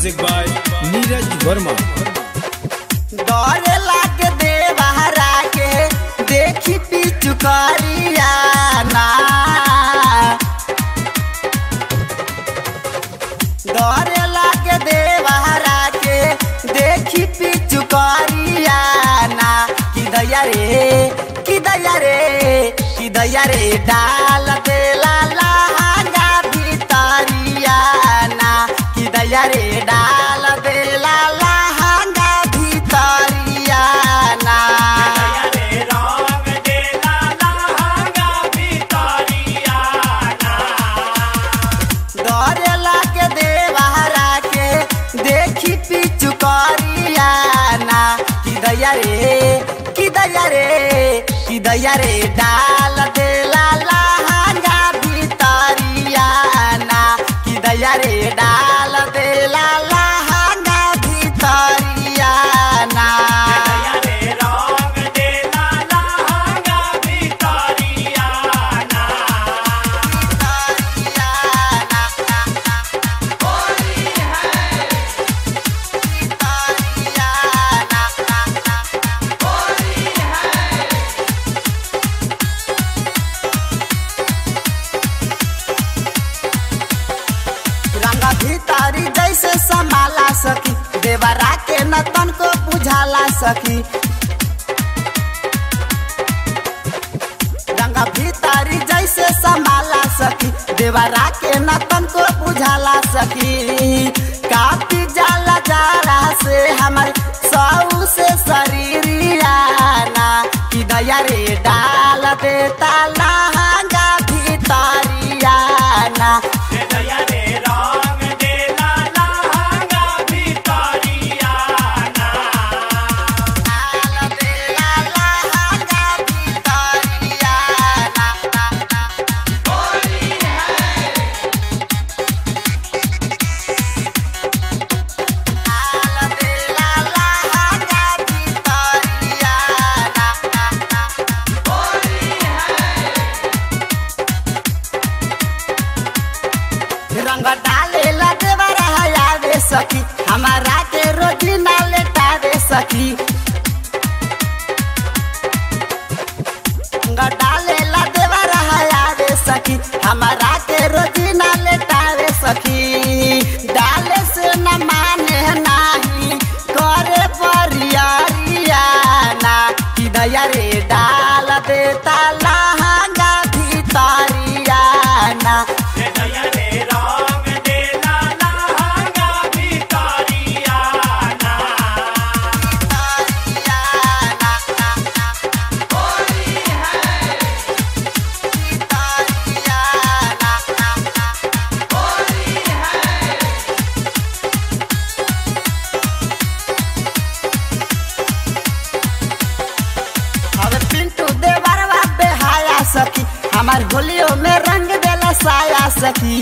music by Neeraj Verma डरे लागे देवहरा के देखी पिचुकरिया ना डरे लागे देवहरा के देखी पिचुकरिया ना कि दैया रे कि दैया रे कि दैया रे डाल दे ला लहंगा भितरिया ना कि दैया रे डाल दे ला लहंगा भितरिया ना डरे लागे देवहरा के देखी पिचुकरिया ना कि दैया रे कि दैया रे कि दैया रे डाल दे ला लहंगा भितरिया ना कि दैया रे डाल दे ला लहंगा भितरिया ना रंगा भीतरी जैसे संभाला सकी देवरा के न तन को बुझाला सकी रंगा भीतरी जैसे संभाला सकी देवरा के न तन को बुझाला सकी काफी जाला जाला से हमर सऊ से शरीरिया ना कि दया रे डाल देता लहंगा भीतरिया ना डाल देला लहंगा भीतरिया ना डाल देला लहंगा भीतरिया ना रंग डाले लदेवा आवे सखी हमारा के रोजी ना लेटावे सखी रंग डाले लदेवा आवे सखी हमारा के रोजी ना लेटावे सखी डाले से न माने नाही करे परियारिया ना कि दया रे डाल देता लहंगा भीतरिया ना अब पिंटू देवरवा बेहाया सखी हमार होलियो में रंग देला साया सखी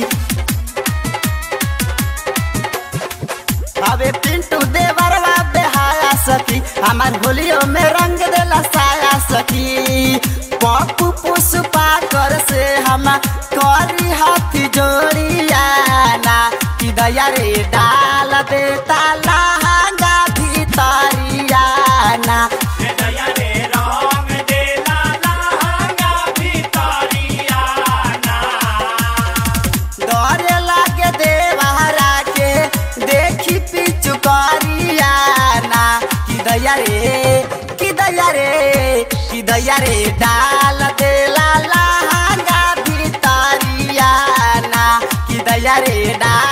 अबे पिंटू देवरवा बेहाया सखी हमार होलियो में रंग देला साया सखी पप्पू पुष्पा कर से हम करी हाथी जोड़िया ना कि दया रे डाल देता लहंगा भीतरिया ना डरे लागे देवहरा के देखी पिचुकरिया ना कि दैया रे कि दैया रे कि दैया रे डाल देला लहंगा भितरिया ना कि दैया रे डाल